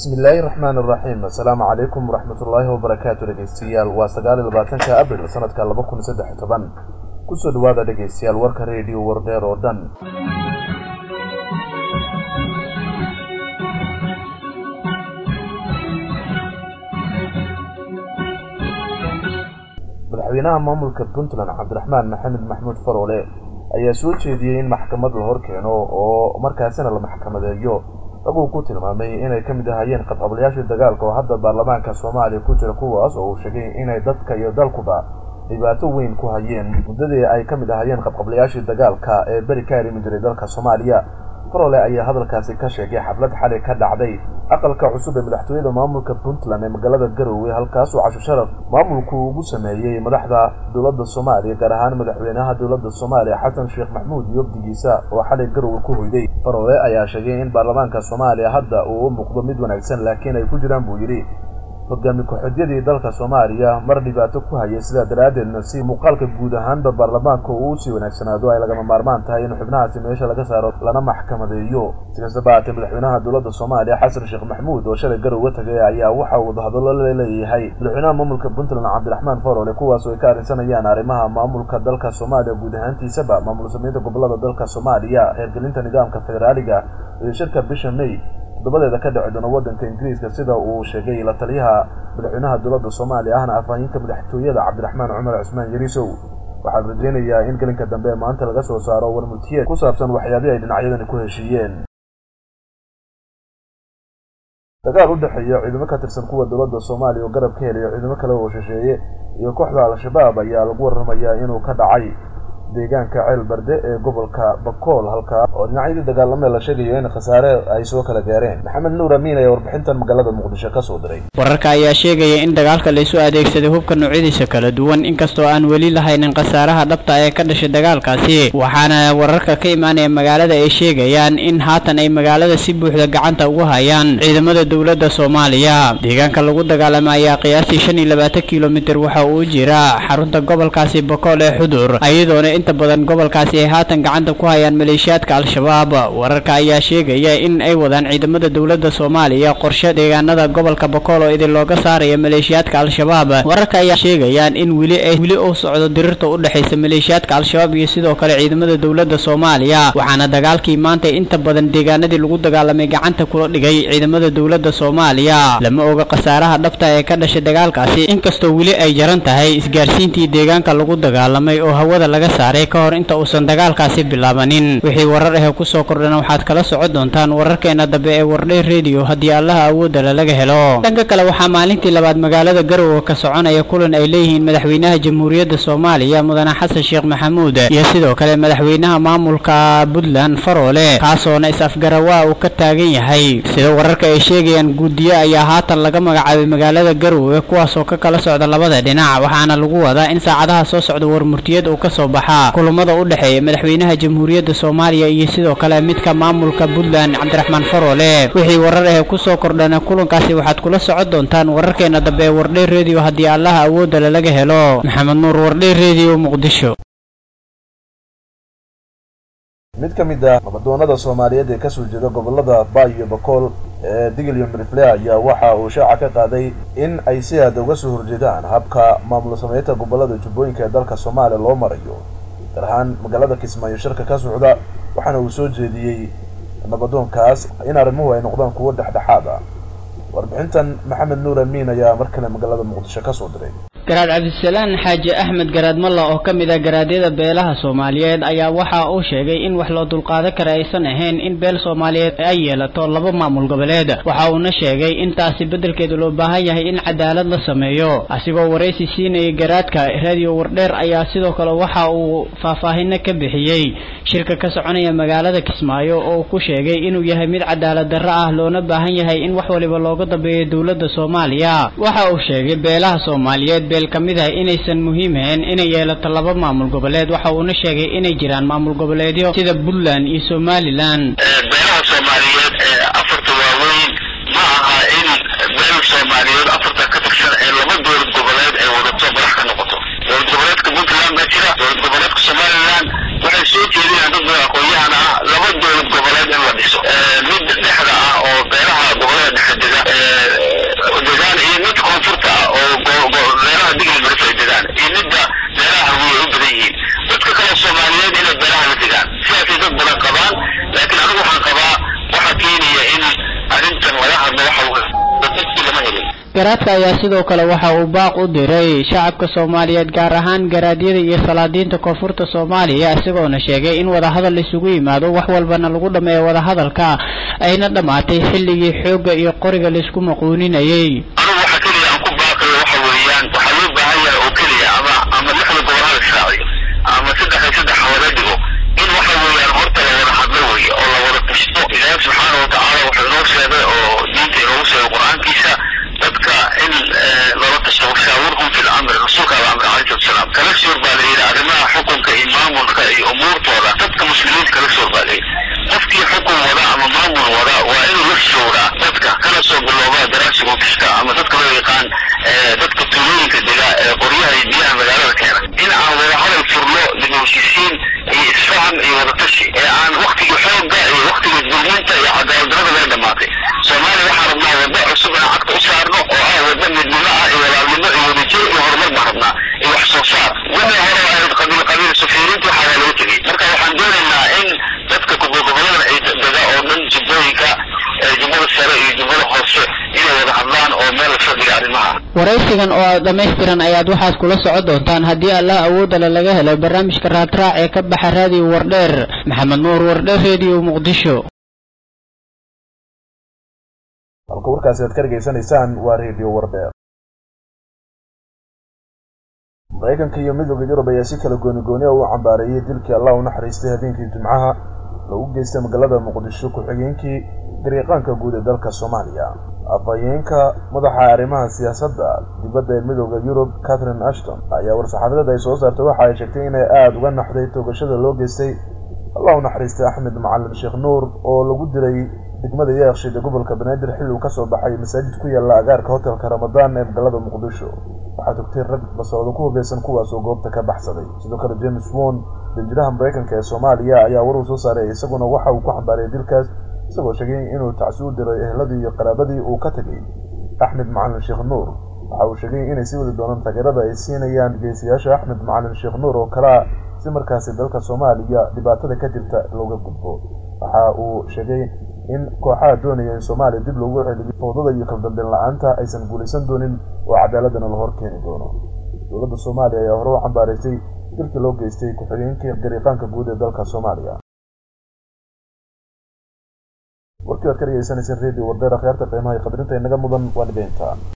bismillaahi raxmaan iraxiim assalaamu calaykum waraxmatullaahi wabarakaatu dhegeystayaal waa sagaal iyo labaatanka abril sanadka laba kun saddex iyo toban kusoo dhawaada dhegeystayaal warka reediyo wardheer oo dhan madaxweynaha maamulka puntland cabdiraxmaan maxamed maxmuud faroole ayaa soo jeediyey in maxkamad la hor keeno oo markaasina la maxkamadeeyo raguu ku tilmaamay inay ka mid ahayeen qabqablayaashii dagaalka oo hadda baarlamaanka soomaaliya ku jira kuwaas oo uu sheegay inay dadka iyo dalkuba dhibaato weyn ku hayeen muddadii ay ka mid ahayeen qabqablayaashii dagaalka ee beri ka arrimi jiray dalka soomaaliya farole ayaa hadalkaasi ka sheegay xaflad xali ka dhacday aqalka cusub ee madaxtooyada maamulka puntland ee magaalada garowe halkaasuu casho sharaf maamulku ugu sameeyey madaxda dowladda soomaaliya gaar ahaan madaxweynaha dowladda soomaaliya xasan sheekh maxmuud iyo obdigiisa oo xalay garowe ku hoyday farole ayaa sheegay in baarlamaanka soomaaliya hadda uu u muuqdo mid wanaagsan laakiin ay ku jiraan buu yidhi hogaami ku-xidyadii dalka soomaaliya mar dhibaato ku hayay sidaa daraaddeedna si muuqaalka guud ahaanba baarlamaanka uu usii wanaagsanaado ay lagama maarmaan tahay in xubnahaasi meesha laga saaro lana maxkamadeeyo si kastaba haatee madaxweynaha dowladda soomaaliya xasan sheekh maxmuud oo shalay garowe tagay ayaa waxa uu wadahadallo la leeyahay madaxweynaha maamulka puntland cabdiraxmaan farole kuwaas oo ay ka arrinsanayaan arrimaha maamulka dalka soomaaliya guud ahaantiisaba maamul sameynta gobolada dalka soomaaliya heergelinta nidaamka federaaliga iyo shirka bisha may toddobadeeda ka dhici doona waddanka ingiriiska sida uu sheegay la taliyaha madaxweynaha dowladda soomaaliya ahna afhayinka madaxtooyada cabdiraxmaan cumar cusmaan yarisow waxaan rajaynayaa in gelinka dambe ee maanta laga soo saaro warmutiyeed ku saabsan waxyaabihii ay dhinacyadani ku heshiiyeen dagaal u dhexeeya ciidamo ka tirsan kuwa dowladda soomaaliya oo garab ka helaya ciidamo kale oo shisheeye iyo kooxda al-shabaab ayaa lagu warramayaa inuu ka dhacay deegaanka ceel barde ee gobolka bakool halkaa oo dhinacyadii dagaalamee la sheegayo in khasaare ay soo kala gaareen maxamed nuur amiin ayaa warbixintan magaalada muqdisho ka soo diray wararka ayaa sheegaya in dagaalka laysu adeegsaday hubka noocyadiisa kala duwan inkastoo aan weli lahaynin khasaaraha dhabta ee ka dhashay dagaalkaasi waxaana wararka ka imaanaya magaalada ay sheegayaan in haatan ay magaalada si buuxda gacanta ugu hayaan ciidamada dowladda soomaaliya deegaanka lagu dagaalamay ayaa qiyaastii shan iyo labaatan kilomitir waxa uu jira xarunta gobolkaasi bakool ee xudur iyadoona inta badan gobolkaasi ay haatan gacanta ku hayaan maleeshiyaadka al-shabaab wararka ayaa sheegaya in ay wadaan ciidamada dowladda soomaaliya qorshe deegaanada gobolka bakool oo idin looga saaraya maleeshiyaadka al-shabaab wararka ayaa sheegayaan in weli ay weli uu socdo dirirta u dhexaysa maleeshiyaadka al-shabaab iyo sidoo kale ciidamada dowladda soomaaliya waxaana dagaalkii maanta inta badan deegaanadii lagu dagaalamay gacanta kula dhigay ciidamada dowladda soomaaliya lama oga khasaaraha dhabta ee ka dhashay dagaalkaasi inkastoo weli ay jaran tahay isgaarsiintii deegaanka lagu dagaalamay oo hawada laga saaray ka hor inta uusan dagaalkaasi bilaabanin wixii warar ah kusoo kordhana waxaad kala socon doontaan wararkeena dambe ee wardhay rediyo haddii allaha awoodala laga helo dhanka kale waxaa maalintii labaad magaalada garowe ka soconaya kulan ay leeyihiin madaxweynaha jamhuuriyadda soomaaliya mudane xasan sheekh maxamuud iyo sidoo kale madaxweynaha maamulka puntland faroole kaasoona is-afgarawaa uu ka taagan yahay sida wararka ay sheegayaan guudiyo ayaa haatan laga magacaabay magaalada garowe kuwaasoo ka kala socda labada dhinac waxaana lagu wadaa in saacadaha soo socda warmurtiyad uu ka soo baxa kulamada u dhexeeya madaxweynaha jamhuuriyadda soomaaliya iyo sidoo kale midka maamulka puntland cabdiraxmaan faroole wixii warar ah kusoo kordhana kulankaasi waxaad kula socon doontaan wararkeena dambe ee wardhay rediyo haddii allaha awoodala laga helo maxamed nuur wardhay rediyo muqdisho mid ka mid ah nabadoonada soomaaliyeed ee kasoo jeeda gobolada ba iyo bakool ee digil iyo mirifle ayaa waxa uu shaaca ka qaaday in ay si aada uga soo horjeedaan habka maamul sameynta gobolada jubbooyinka ee dalka soomaaliya loo marayo gaar ahaan magaalada kismaayo shirka ka socda waxaana uu soo jeediyey nabadoonkaas in arrimuhu ay noqdaan kuwo dhexdhexaad ah warbixintan maxamed nuur amiin ayaa mar kale magaalada muqdisho ka soo diray garaad cabdisalaan xaaji axmed garaad malla oo ka mid ah garaadyada beelaha soomaaliyeed ayaa waxa uu sheegay in wax loo dulqaadan kara aysan ahayn in beel soomaaliyeed ay yeelato laba maamul goboleed waxa uuna sheegay intaasi beddelkeeda loo baahan yahay in cadaalad la sameeyo asigoo waraysi siinayay garaadka raadiyo wardheer ayaa sidoo kale waxa uu faahfaahino ka bixiyey shirka ka soconaya magaalada kismaayo oo uu ku sheegay inuu yahay mid cadaalad darro ah loona baahan yahay in wax waliba looga dambeeyo dowladda soomaaliya waxa uu sheegay beelaha soomaaliyeed beel ka mid ah inaysan muhiim ahayn inay yeelato laba maamul goboleed waxa uuna sheegay inay jiraan maamul goboleedyo sida puntland iyo somalilan beelaha soomaaliyeed ee afarta waaweyn ma aha in beel soomaaliyeed afarta ka tirsan ee laba dowlad goboleed ay wadato madax ka noqoto dowlad goboleedka puntland baa jira dowlad goboleedka somalilan waxay soo jeedinayaan dad badan aqoon-yahan ah laba dowlad goboleed in la dhiso mid dhexda ah oo beelaha gobolada dhexe dega hadlo waxa weye dadkii lama helin garaadka ayaa sidoo kale waxa uu baaq u diray shacabka soomaaliyeed gaar ahaan garaadyada iyo salaadiinta koonfurta soomaaliya isagoona sheegay in wadahadal isugu yimaado wax walbana lagu dhammeeyo wadahadalka ayna dhammaatay xilligii xoogga iyo qoriga laisku maquuninayay anigu waxa keliya aan ku baaqayo waxa weeyaan waxaa loo baahan yahay oo keliya ama ama lixda gobol hala israaciyo ama saddex iyo saddex hawada dhigo in waxa weeyaan horta la wada hadlo weeye oo la wada tashto ilaahi subxaana watacaala wuxuu inoo sheegay oo diinta inoogu sheegay qur-aankiisa dadka in lala tasho washaawirhum fi lamri rasuulka ala amri alayhi salatu wasalaam kala soor baa la yidhi arrimaha xukunka iyo maamulka iyo umuurtooda dadka muslimiinta kala soor baa la yidhi qofkii xukun wada ama maamul wada waa inuu la showraa dadka kala soo bilowda daraasiga ofishka ama dadka loo yaqaan dadka tuulooyinka dega ee qoryaha iyo biyaha magaalada keena in aan wada hadal furno dibaheshiisiin iyo isfaham iyo wadatashi ee aan waktigii xoogga iyo waktigii dulminta iyo cadaaladdarada laga dhamaatay soomaaliya waxaan rabnaa waddo cusub inaan cagta u saarno oo ah waddo midnimo ah iyo walaalnimo iyo wadajir iyo horumar baan rabnaa iyo wax soo saar wixii hore oo ahayd qabiil qabiil safiiriinta waxaa waa laga tegey marka waxaan doonaynaa in dadka gobolgobollada ay dega oo dhan jubbooyinka jubbada sare iyo jubbada hoose inay wada hadlaan oo meel la fadhiga arrimaha waraysigan oo dhammaystiran ayaad waxaad kula socon doontaan haddii allah awoodale laga helo barnaamijka raadraac ee ka baxa raadiyo wardheer maxamed nuur wardheer rediyo muqdisho halka warkaasi aad ka dhegaysanaysaan waa redio wardheer maraykanka iyo midooda yurub ayaa si kala gooni-gooni u cambaareeyey dilkii allah u naxariistay habeenkii jimcaha lagu geystay magaalada muqdisho ku-xigeenkii dariiqaanka guud ee dalka soomaaliya afhayeenka madaxa arrimaha siyaasadda dibadda ee midooda yurub catherine ashton ayaa war-saxaafadeed ay soo saartay waxa ay sheegtay inay aada uga naxday toogashada loo geystay allah u naxariistay axmed macalin sheekh nuur oo lagu dilay degmada yeekshiid ee gobolka banaadir xilli uu ka soo baxay masaajid ku yaalla agaarka hotelka ramadaan ee magaalada muqdisho waxaa togtay rag basoodo ku hubeysan kuwaasoo goobta ka baxsaday sidoo kale james won danjiraha maraykanka ee soomaaliya ayaa war uu soo saaray isaguna waxa uu ku xambaariyay dilkaas isagoo sheegay inuu tacsi u diray ehladii iyo qaraabadii uu ka tegay axmed macalin sheekh nuur waxa uu sheegay inay sii wadi doonaan taageerada ay siinayaan geesiyaasha axmed macalin sheekh nuur oo kalea si markaasi dalka soomaaliya dhibaatada ka jirta looga gudbo waxa uu sheegay in kooxaha doonaya in soomaaliya dib loogu celiyo fowdada iyo kaldambeyn la-aanta aysan guulaysan doonin oo cadaaladana la hor keeni doono dowladda soomaaliya ayaa hore u cambaaraysay dilkii loo geystay ku-xigeenkii dariiqaanka guud ee dalka soomaaliya warkii waad ka dhegeysanayseen radio wardeer akhyaarta qiimaha iyo qadrinta inaga mudan waa dhibeynta